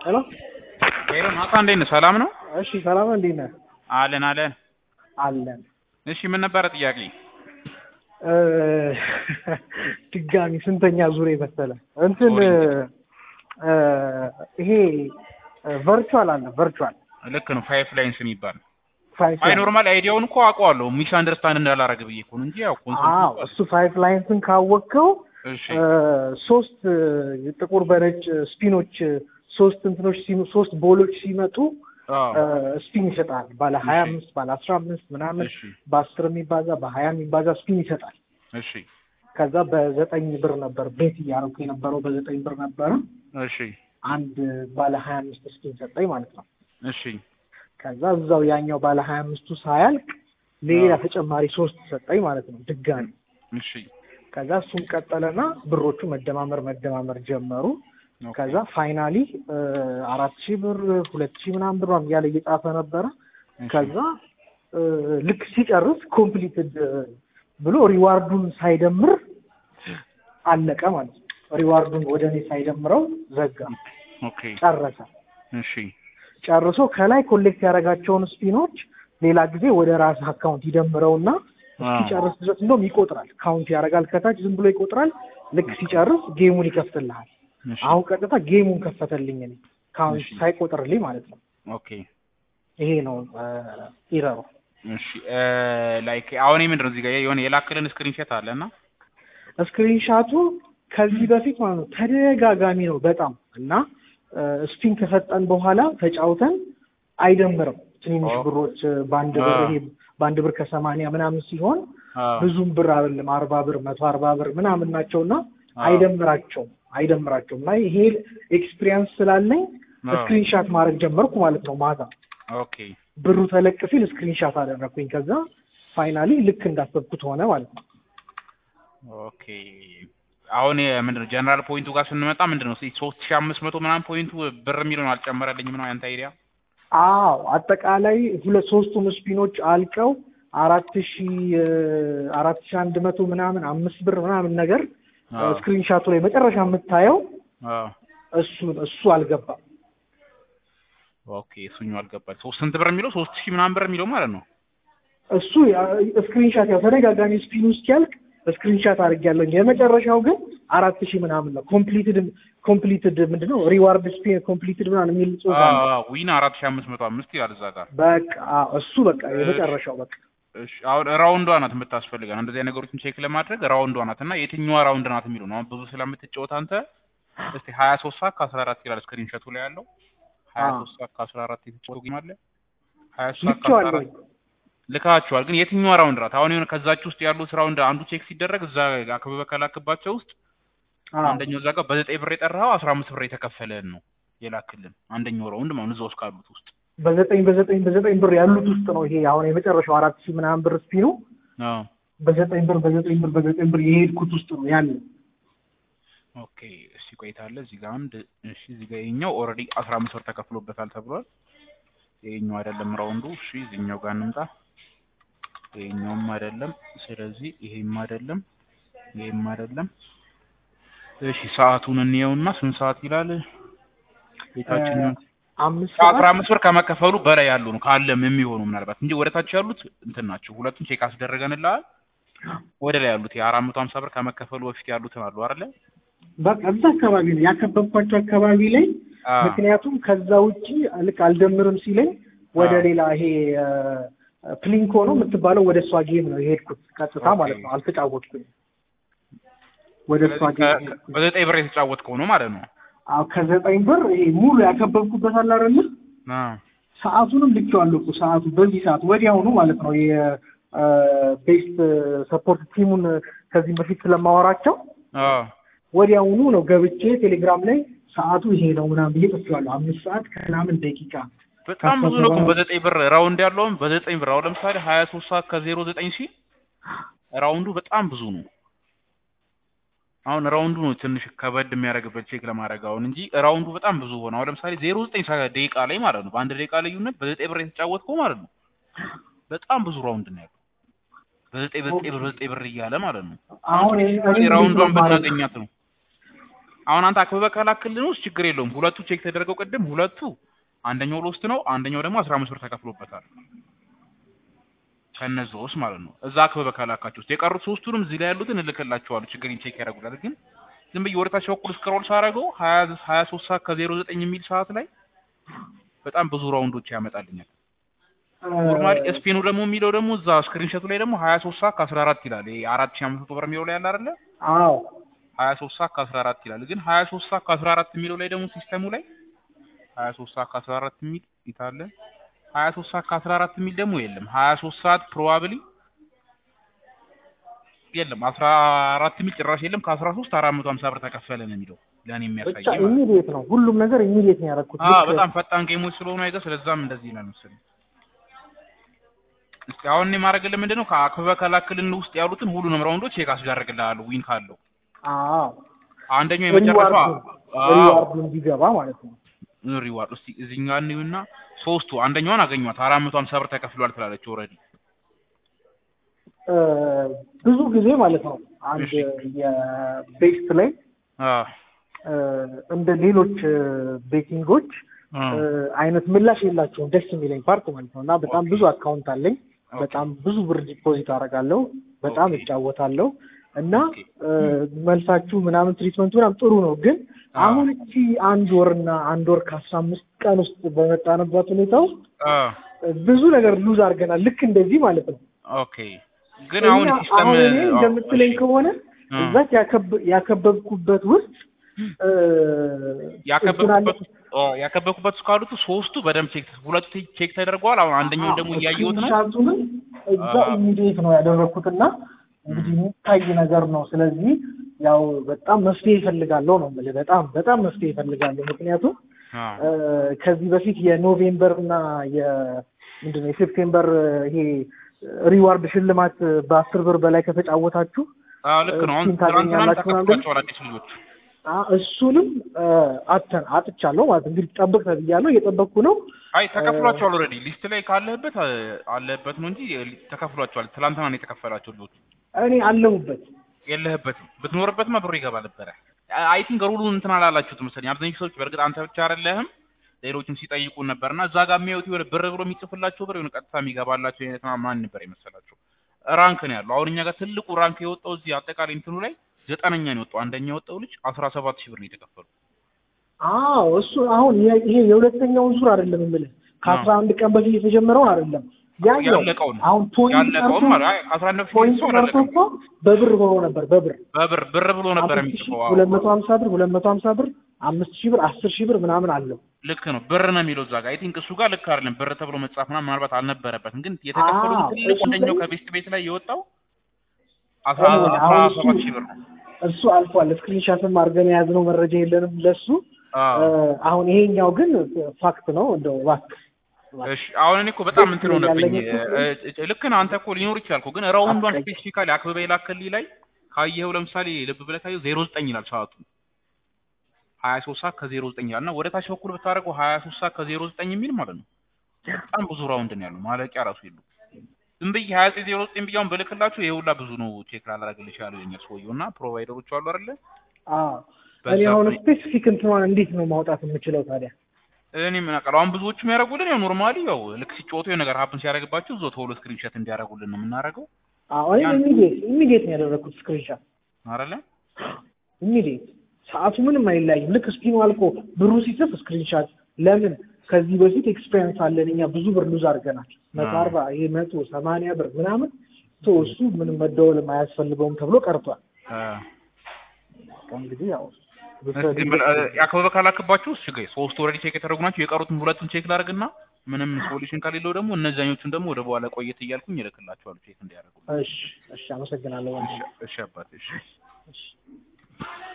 ሄሎ ሄሎ ናታ እንዴት ነህ? ሰላም ነው? እሺ ሰላም ነህ? እንዴት ነህ? አለን አለን። አለን። እሺ ምን ነበረ ጥያቄ? እ ድጋሚ ስንተኛ ዙር መሰለ እንትን እ ይሄ ቨርቹዋል አለ ቨርቹዋል ልክ ነው ፋይፍ ላይንስ የሚባል ፋይፍ አይ ኖርማል አይዲያውን እኮ አውቀዋለሁ ሚስ አንደርስታንድ እንዳላረግ ብዬ እኮ ነው እንጂ ያው አዎ ኮንሰፕት እሱ ፋይፍ ላይንስን ካወቅከው እሺ እ ሶስት ጥቁር በነጭ ስፒኖች ሶስት እንትኖች ሲሙ- ሶስት ቦሎች ሲመጡ አዎ ስፒን ይሰጣል። ባለ ሀያ እሺ። አምስት ባለ አስራ አምስት ምናምን እሺ በአስር የሚባዛ በሀያ የሚባዛ ስፒን ይሰጣል። እሺ ከዛ በዘጠኝ ብር ነበር ቤት እያደረኩ የነበረው በዘጠኝ ብር ነበረ። እሺ አንድ ባለ ሀያ አምስት ስፒን ሰጠኝ ማለት ነው። እሺ ከዛ እዛው ያኛው ባለ ሀያ አምስቱ ሳያልቅ ሌላ አዎ። ተጨማሪ ሶስት ሰጠኝ ማለት ነው ድጋሚ። እሺ ከዛ እሱም ቀጠለና ብሮቹ መደማመር መደማመር ጀመሩ። ኦኬ። ከዛ ፋይናሊ አራት ሺህ ብር ሁለት ሺህ ምናምን ብር ምናምን እያለ እየጻፈ ነበረ። እሺ። ከዛ እ ልክ ሲጨርስ ኮምፕሊትድ ብሎ ሪዋርዱን ሳይደምር አለቀ ማለት ነው። ሪዋርዱን ወደ እኔ ሳይደምረው ዘጋ፣ ኦኬ ጨረሰ። እሺ ጨርሶ ከላይ ኮሌክት ያደረጋቸውን ስፒኖች ሌላ ጊዜ ወደ ራስ አካውንት ይደምረውና እስኪጨርስ ድረስ እንደውም ይቆጥራል። ካውንት ያደርጋል ከታች ዝም ብሎ ይቆጥራል። ልክ ሲጨርስ ጌሙን ይከፍትልሃል። እሺ አሁን ቀጥታ ጌሙን ከፈተልኝ እኔ ካውንት እሺ። ሳይቆጥርልኝ ማለት ነው። ኦኬ ይሄ ነው ኢረሩ። እሺ ላይክ አሁን ምንድን ነው እዚህ ጋር የሆነ የላክልን ስክሪንሾት አለና ስክሪንሻቱ ከዚህ በፊት ማለት ነው ተደጋጋሚ ነው በጣም እና ስፒን ከሰጠን በኋላ ተጫውተን አይደምርም። ትንንሽ ኦ። ብሮች በአንድ ብር አ። ይሄ በአንድ ብር ከሰማንያ ምናምን ሲሆን አዎ ብዙም ብር አይደለም አርባ ብር መቶ አርባ ብር ምናምን ናቸውና አዎ። አይደምራቸውም አይደምራቸውም እና ይሄ ኤክስፒሪየንስ ስላለኝ አዎ። ስክሪንሻት ማድረግ ጀመርኩ ማለት ነው ማታ ኦኬ ብሩ ተለቅ ሲል ስክሪንሻት አደረግኩኝ ከዛ ፋይናሊ ልክ እንዳሰብኩት ሆነ ማለት ነው ኦኬ አሁን ምንድን ነው ጀነራል ፖይንቱ ጋር ስንመጣ ምንድን ነው ሶስት ሺህ አምስት መቶ ምናምን ፖይንቱ ብር የሚለውን አልጨመረልኝም ነው ያንተ አይዲያ አዎ አጠቃላይ ሁለት ሶስቱም ስፒኖች አልቀው አራት ሺ አራት ሺ አንድ መቶ ምናምን አምስት ብር ምናምን ነገር አዎ። ስክሪንሻቱ ላይ መጨረሻ የምታየው አዎ እሱ እሱ አልገባም ኦኬ እሱኛው አልገባኝ ሶስት ስንት ብር የሚለው ሶስት ሺህ ምናምን ብር የሚለው ማለት ነው እሱ ስክሪንሻት ያው ተደጋጋሚ ስፒኑ እስኪያልቅ ስክሪንሻት አድርጌያለሁ። የመጨረሻው ግን አራት ሺህ ምናምን ነው። ኮምፕሊትድ ኮምፕሊትድ ምንድን ነው ሪዋርድ ስፒን ኮምፕሊትድ ምናምን የሚል ጽሑፍ አለ። ዊን አራት ሺህ አምስት መቶ አምስት ይላል እዛ ጋር በቃ አዎ፣ እሱ በቃ የመጨረሻው በቃ እሺ አሁን ራውንዷ ናት የምታስፈልገን እንደዚህ አይነት ነገሮችን ቼክ ለማድረግ ራውንዷ ናት እና የትኛዋ ራውንድ ናት የሚለው ነው አሁን ብዙ ስለምትጫወት አንተ እስቲ ሀያ ሶስት ሰዓት ከአስራ አራት ይላል ስክሪንሾቱ ላይ ያለው ሀያ አዎ። ሶስት ሰዓት ከአስራ አራት የተጫወቱ ጌም አለ ሀያ ሶስት ሰዓት ከአስራ ልኬዋለሁ። አራት ልካችኋል ግን የትኛዋ ራውንድ ናት አሁን የሆነ ከዛች ውስጥ ያሉት ራውንድ አንዱ ቼክ ሲደረግ እዛ አክብበ ከላክባቸው ውስጥ አዎ። አንደኛው እዛ ጋር በዘጠኝ ብር የጠራኸው አስራ አምስት ብር የተከፈለህን ነው የላክልን አንደኛው ራውንድ ማለት እዛ ውስጥ ካሉት ውስጥ በዘጠኝ በዘጠኝ በዘጠኝ ብር ያሉት ውስጥ ነው ይሄ አሁን የመጨረሻው አራት ሺህ ምናምን ብር ስፒኑ አዎ በዘጠኝ ብር በዘጠኝ ብር በዘጠኝ ብር የሄድኩት ውስጥ ነው ያለ። ኦኬ እሺ ቆይታለ እዚህ ጋር አንድ እሺ እዚህ ጋር ይኸኛው ኦልሬዲ አስራ አምስት ብር ተከፍሎበታል ተብሏል ይኸኛው አይደለም ራውንዱ እሺ እዚህኛው ጋር እንምጣ ይኸኛውም አይደለም ስለዚህ ይሄም አይደለም ይሄም አይደለም እሺ ሰዓቱን እንየውና ስንት ሰዓት ይላል የታችኛው አምስት ከአስራ ሰዓት አምስት ብር ከመከፈሉ በላይ ያሉ ነው ካለም የሚሆኑ ምናልባት እንጂ ወደ ታች ያሉት እንትን ናቸው ሁለቱም ቼክ አስደረገንልሃል ወደ ላይ ያሉት የአራት መቶ ሀምሳ ብር ከመከፈሉ በፊት ያሉትን አሉ አይደለ በቃ እዛ አካባቢ ነው ያከበብኳቸው አካባቢ ላይ አ ምክንያቱም ከዛ ውጪ ልክ አልደምርም ሲለኝ ወደ አዎ። ሌላ ይሄ ፕሊንኮ ነው የምትባለው ወደ እሷ ጌም ነው የሄድኩት ቀጥታ ኦኬ። ማለት ነው። አልተጫወትኩኝ ወደ እሷ ስለዚህ ጌም ከ- ነው የሄድኩት። በዘጠኝ ብር የተጫወትከው ነው ማለት ነው አዎ ከዘጠኝ ብር ይሄ ሙሉ ያከበብኩበት አለ አይደለ? አ ሰዓቱንም ልኬዋለሁ እኮ ሰዓቱ በዚህ ሰዓት ወዲያውኑ ማለት ነው የቤስት ሰፖርት ቲሙን ከዚህ በፊት ስለማወራቸው አ ወዲያውኑ ነው ገብቼ ቴሌግራም ላይ ሰዓቱ ይሄ ነው ምናምን ብዬ ጽፌዋለሁ። አምስት ሰዓት ከምናምን ደቂቃ በጣም ብዙ ነው እኮ በዘጠኝ ብር ራውንድ ያለውም በዘጠኝ ብር አሁን ለምሳሌ ሀያ ሶስት ሰዓት ከዜሮ ዘጠኝ ሲል ራውንዱ በጣም ብዙ ነው አሁን ራውንዱ ነው ትንሽ ከበድ የሚያደርግበት ቼክ ለማድረግ አሁን እንጂ ራውንዱ በጣም ብዙ ሆነ አሁን ለምሳሌ ዜሮ ዘጠኝ ደቂቃ ላይ ማለት ነው በአንድ ደቂቃ ልዩነት በዘጠኝ ብር የተጫወትከው ማለት ነው በጣም ብዙ ራውንድ ነው ያለው በዘጠኝ በዘጠኝ ብር በዘጠኝ ብር እያለ ማለት ነው አሁን ራውንዷን ብናገኛት ነው አሁን አንተ አክብበህ ከላክልን ውስጥ ችግር የለውም። ሁለቱ ቼክ ተደረገው ቅድም ሁለቱ አንደኛው ሎስት ነው፣ አንደኛው ደግሞ አስራ አምስት ብር ተከፍሎበታል። ከነዚህ ውስጥ ማለት ነው። እዛ አክብበህ ከላካችሁ ውስጥ የቀሩት ሶስቱንም እዚህ ላይ ያሉትን እልክላችኋለሁ። ችግር ቼክ ያደርጉላል። ግን ዝም ብዬ ወደታች በኩል ስክሮል ሳደርገው ሀያ ሀያ ሶስት ሰዓት ከዜሮ ዘጠኝ የሚል ሰዓት ላይ በጣም ብዙ ራውንዶች ያመጣልኛል። ኖርማሊ ስፔኑ ደግሞ የሚለው ደግሞ እዛ ስክሪንሾቱ ላይ ደግሞ ሀያ ሶስት ሰዓት ከአስራ አራት ይላል። ይሄ አራት ሺህ አምስት መቶ ብር የሚለው ላይ ያለ አይደለ? አዎ ሀያ ሶስት ሰዓት ከአስራ አራት ይላል። ግን ሀያ ሶስት ሰዓት ከአስራ አራት የሚለው ላይ ደግሞ ሲስተሙ ላይ ሀያ ሶስት ሰዓት ከአስራ አራት የሚል ይታለ ሀያ ሶስት ሰዓት ከአስራ አራት የሚል ደግሞ የለም። ሀያ ሶስት ሰዓት ፕሮባብሊ የለም። አስራ አራት የሚል ጭራሽ የለም። ከአስራ ሶስት አራት መቶ ሀምሳ ብር ተከፈለ ነው የሚለው ለእኔ ብቻ የሚያሳይ ማለት ነው። ኢሚዲየት ነው ሁሉም ነገር ኢሚዲየት ነው ያደረኩት። አዎ ልክ በጣም ፈጣን ጌሞች ስለሆኑ አይገ ስለዛም እንደዚህ ይላል መሰለኝ። እስኪ አሁን እኔ ማድረግልህ ምንድን ነው ከአክበበ ከላክልን ውስጥ ያሉትን ሁሉንም ራውንዶች ቼክ አስደርግልሃለሁ ዊን ካለው አዎ አንደኛው የመጨረሻ ሪዋርዱ እንዲገባ ማለት ነው። ሪዋርድ እስቲ እዚህኛው እንዩና ሶስቱ አንደኛውን አገኟት አራት መቶ ሀምሳ ብር ተከፍሏል ትላለች ኦልሬዲ እ ብዙ ጊዜ ማለት ነው አንድ እሺ። የቤስት ላይ እ እንደ ሌሎች ቤቲንጎች እ አይነት ምላሽ የላቸውም። ደስ የሚለኝ ፓርት ማለት ነው። እና በጣም ኦኬ። ብዙ አካውንት አለኝ። በጣም ብዙ ብር ዲፖዚት አደርጋለሁ። በጣም ኦኬ። እጫወታለሁ እና ኦኬ። እ መልሳችሁ ምናምን ትሪትመንቱ ምናምን ጥሩ ነው። ግን አዎ። አሁን እቺ አንድ ወርና አንድ ወር ከአስራ አምስት ቀን ውስጥ በመጣንበት ሁኔታ ውስጥ ብዙ ነገር ሉዝ አድርገናል። ልክ እንደዚህ ማለት ነው። ኦኬ ግን አሁን እና ሲስተም አሁን እኔ እንደምትለኝ ከሆነ እ። እዛች ያከብ- ያከበብኩበት ውስጥ እ፣ ያከበብኩበት ኦ ያከበብኩበት ውስጥ ካሉት ሶስቱ በደንብ ቼክ ሁለቱ ቼክ ተደርገዋል። አሁን አንደኛውን ደግሞ እያየሁት ነው። ስክሪንሻቱንም እዛ አዎ። ኢሚዲየት ነው ያደረኩትና እንግዲህ የሚታይ ነገር ነው። ስለዚህ ያው በጣም መፍትሄ ይፈልጋለሁ ነው የምልህ። በጣም በጣም መፍትሄ ይፈልጋለሁ። ምክንያቱም አ እ፣ ከዚህ በፊት የኖቬምበር እና የምንድን ነው የሴፕቴምበር ይሄ ሪዋርድ ሽልማት በአስር ብር በላይ ከተጫወታችሁ አዎ ልክ ነው። አሁን እሱን ትናንትናም ታገኛላችሁ ምናምን ተከፍሏቸዋል አዲስ ልጆች። አ፣ እሱንም እ፣ አተን አጥቻለሁ ማለት እንግዲህ ጠብቅ ተብያለሁ። እየጠበቅኩ ነው። አይ ተከፍሏቸዋል ኦልሬዲ ሊስት ላይ ካለህበት አ፣ አለህበት ነው እንጂ ተከፍሏቸዋል። ትናንትና ነው የተከፈላቸው ልጆች። እኔ አለሁበት የለህበትም ብትኖርበትማ ብሩ ይገባ ነበረ። አይ ቲንክ ሩሉን እንትን አላላችሁት መሰለኝ አብዛኞቹ ሰዎች። በእርግጥ አንተ ብቻ አይደለህም ሌሎችም ሲጠይቁን ነበርና እዛ ጋር የሚያዩት የሆነ ብር ብሎ የሚጽፍላቸው ብር የሆነ ቀጥታ የሚገባላቸው አይነት ማን ነበር የመሰላቸው። ራንክ ነው ያለው። አሁን እኛ ጋር ትልቁ ራንክ የወጣው እዚህ አጠቃላይ እንትኑ ላይ ዘጠነኛ ነው የወጣው። አንደኛ የወጣው ልጅ አስራ ሰባት ሺህ ብር ነው የተከፈሉ። አዎ እሱ አሁን የ- ይሄ የሁለተኛውን ዙር አይደለም የምልህ ከአስራ አንድ ቀን በፊት የተጀመረውን አይደለም ያኛው ያለቀውን አሁን ፖይንት ያለቀውን ቀርቶ ማለት አይ ከአስራ አንድ በፊት ፖይንት ሰው ቀርቶ አላለቀም። እኮ በብር ሆኖ ነበር በብር በብር ብር ብሎ ነበር አምስት ሺህ የሚጽፈው። ሁለት መቶ ሀምሳ ብር ሁለት መቶ ሀምሳ ብር አምስት ሺህ ብር አስር ሺህ ብር ምናምን አለው ልክ ነው ብር ነው የሚለው እዛ ጋር አይ ቲንክ እሱ ጋር ልክ አይደለም ብር ተብሎ መጻፍ ምናምን ምናልባት አልነበረበትም ግን የተከፈለው አዎ፣ ትልቁ እሱ አንደኛው ላይ- ከቤስት ቤት ላይ የወጣው አስራ አሁን አስራ አሁን እሱ ሰባት ሺህ ብር ነው እሱ አልፏል ስክሪንሻትም አድርገን የያዝነው መረጃ የለንም ለሱ አዎ እ፣ አሁን ይሄኛው ግን ፋክት ነው እንደው እባክህ እሺ አሁን እኔ እኮ በጣም እንትን ያለኝ ሆነብኝ እኮ እ- እ- ልክ ነህ አንተ እኮ ሊኖር ይችላል እኮ ግን ራውንዷን አትቀይ- ስፔሲፊካሊ አክብበ የላከልኝ ላይ ካየኸው ለምሳሌ ልብ ብለህ ካየኸው ዜሮ ዘጠኝ ይላል ሰዓቱ ሀያ ሶስት ሰዓት ከዜሮ ዘጠኝ ይላል እና ወደ ታች በኩል ብታደርገው ሀያ ሶስት ሰዓት ከዜሮ ዘጠኝ የሚል ማለት ነው በጣም ብዙ ራውንድ ነው ያለው ማለቂያ ራሱ የለውም ዝም ብዬ ሀያ ዘጠኝ ዜሮ ዘጠኝ ብያውን ብልክላችሁ ይሄ ሁላ ብዙ ነው ቼክ ላላረግልሽ ያለው የኛል ሰውየው እና ፕሮቫይደሮቹ አሉ አይደለ አዎ በዛ እኔ አሁን ላይ- ስፔሲፊክ እንትኗን እንዴት ነው ማውጣት የምችለው ታዲያ? እኔ ምን አውቃለሁ አሁን ብዙዎቹ የሚያደርጉልን ያው ኖርማሊ ያው ልክ ሲጫወቱ የሆነ ነገር ሀፕን ሲያደርግባቸው እዛው ቶሎ ስክሪንሾት እንዲያደርጉልን ነው የምናደርገው አዎ እኔ ያን- ኢሚዲየት ኢሚዲየት ነው ያደረኩት ስክሪንሻት አይደለ ኢሚዲየት ሰዓቱ ምንም አይለያይም። ልክ ስፒኑ አልቆ ብሩ ሲጽፍ ስክሪንሻት ለምን ከዚህ በፊት ኤክስፔሪንስ አለን እኛ ብዙ ብር ሉዝ አድርገናል። መቶ አዎ። አርባ ይሄ መቶ ሰማንያ ብር ምናምን ቶ እሱ ምንም መደወልም አያስፈልገውም ተብሎ ቀርቷል። አ እንግዲህ ያው እስኪ ምን- እ፣ ያከበበ ካላክባችሁ እሺ ጋይ ሶስት ኦልሬዲ ቼክ የተደረጉ ናቸው። የቀሩትን ሁለቱን ቼክ ላድርግና ምንም ሶሉሽን ከሌለው ደግሞ እነዛኞቹን ደግሞ ወደ በኋላ ቆየት እያልኩኝ ይልክላቸዋለሁ ቼክ እንዲያደርጉ። እሺ እሺ፣ አመሰግናለሁ። እሺ እሺ አባቴ እሺ እሺ